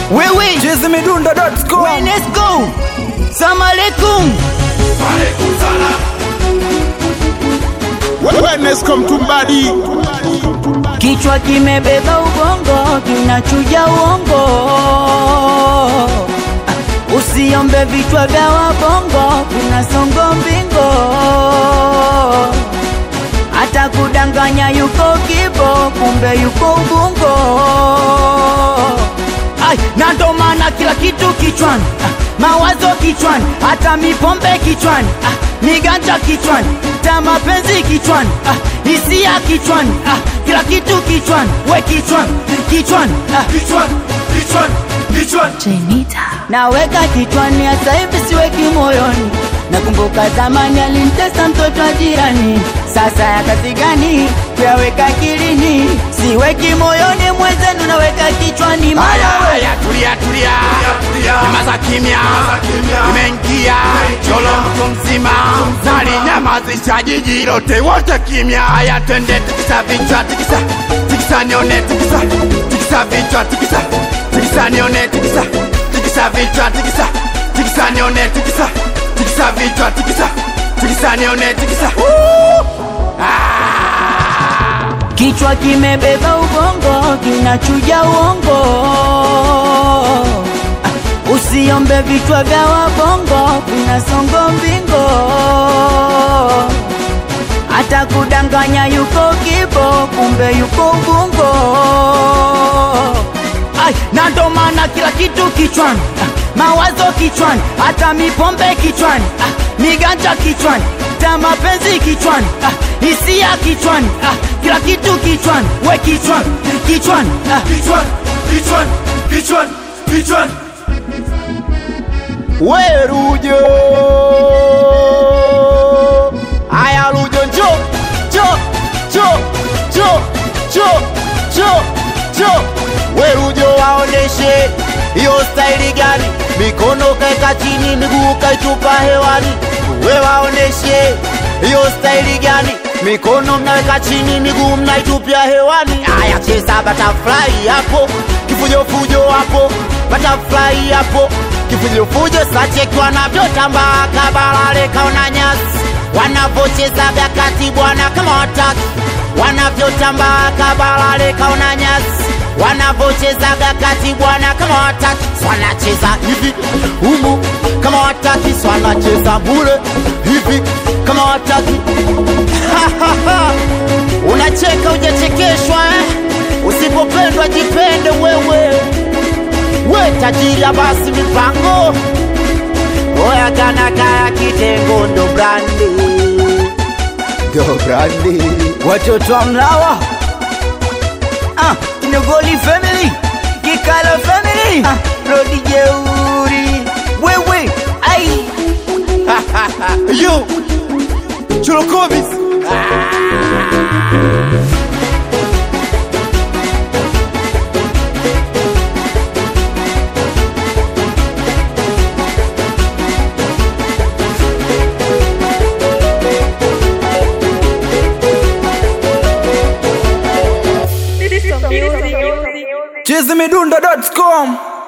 wewe chizimidundo.com Wenesco Salamu alaikum Wenesco Mtumbadi, Kichwa kimebeba ubongo kinachuja uongo Ah, Usiombe vichwa vya wabongo kuna songo mbingo hata kudanganya yuko kibo kumbe yuko ubungo Ai, na ndo maana kila kitu kichwani ah, mawazo kichwani hata mipombe kichwani ah, miganja kichwani ta mapenzi kichwani ah, hisia kichwani ah, kila kitu kichwani we kichwani kichwani ah, kichwan kichwan kichwan naweka kichwani hasa hivi siweki moyoni nakumbuka zamani alimtesa mtoto wa jirani sasa ya kazi gani kuyaweka kilini siweki moyoni mwenzenu naweka kichwani haya mara haya, tulia tulia, tulia. nyamaza kimya, kimya. imeingia cholo mtu mzima, nalinyamazisha jiji lote, wote kimya. Haya, twende tikisa vichwa, tikisa tikisa, nione tikisa tikisa vichwa, tikisa tikisa, nione tikisa tikisa vichwa, tikisa tikisa, nione tikisa tikisa vichwa, tikisa tikisa, nione tikisa. kichwa kimebeba ubongo kinachuja uongo Ah, usiombe vichwa vya wabongo kuna songo mbingo hata kudanganya yuko kibo kumbe yuko ubungo Ai, na ndo maana kila kitu kichwani ah, mawazo kichwani hata mipombe kichwani ah, miganja kichwani ta mapenzi kichwani ah, hisia kichwani ah, kila kitu kichwani we kichwani kichwani ah, kichwan kichwan kichwan kichwan we Rujo, haya Rujo, njo njo njo njo njo njo njo, we Rujo, waoneshe hiyo staili gani? Mikono kaeka chini, miguu kaitupa hewani, we waoneshe hiyo staili gani? Mikono mnaweka chini, miguu mnaitupia hewani. Haya, cheza butterfly hapo, kifujofujo hapo, butterfly hapo kifujofujo sacheki wanavyotambaa kabalale kaona nyasi wanavyocheza vya kati bwana kama wataki wanavyotambaa kabalale kaona nyasi wanavyocheza vya kati bwana kama wataki swanacheza hivi humu kama wataki swanacheza bure hivi kama wataki unacheka ujachekeshwa eh? usipopendwa jipende wewe we tajiri ya basi mipango oya kana kaya kitengo ndo brandi ndo brandi watoto wa mlawa ah, kinogoli family kikalo family ah, rodi jeuri wewe ai yo chulokovis chizimidundo.com